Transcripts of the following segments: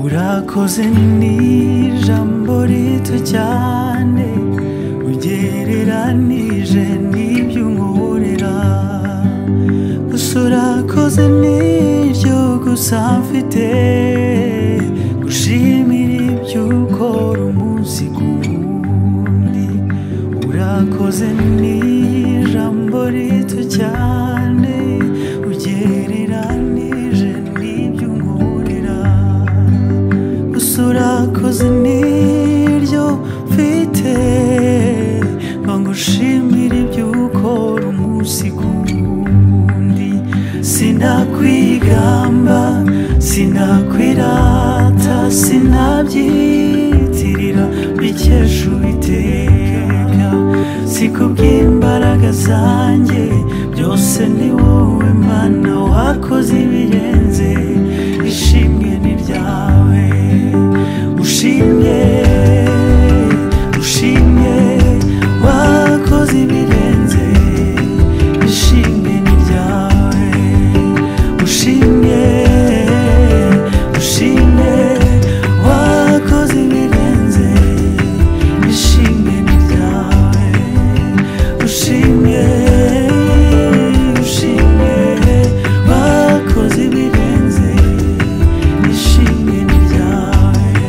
urakoze ni ijambo rito cyane ugereranije n'ibyo unkorera gusa urakoze nibyo gusa mfite gushimira ibyo ukora umunsi ku wundi urakoze ni ijambo rito cyane ugereranije n'ibyo unkorera gusa urakoze niryo mfite bangushimira ibyo ukora umunsi ku wundi sinakwigamba sinakwirata sinabyitirira bikesha uwiteka si kubw'imbaraga zanjye byose ni wowe mana wakoze ibirenze ishimwe ni ryawe ushimye ushimye wakoze ibirenze ishimwe ni ryawe ushimye ushimye wakoze ibirenze ishimwe ni ryawe ushimye ushimye wakoze ibirenze ishimwe ni ryawe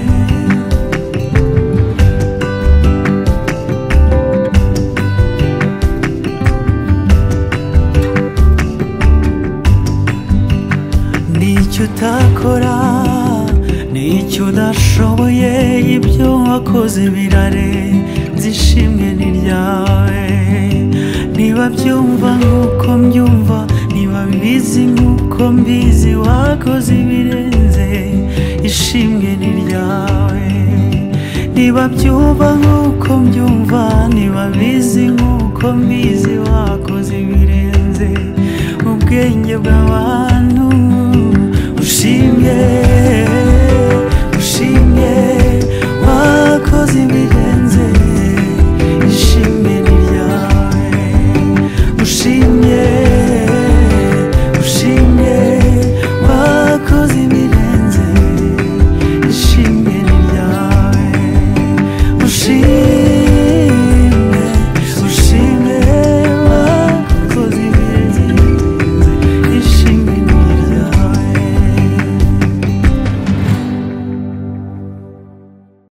n'icyo utakora n'icyo udashoboye ibyo wakoze birarenze ishimwe ni ryawe niba byumva nk'uko mbyumva niba bizi nk'uko mbizi wakoze ibirenze ishimwe ni ryawe niba byumva nk'uko mbyumva niba bizi nk'uko mbizi wakoze ibirenze mu bwenge bw'abantu ushimye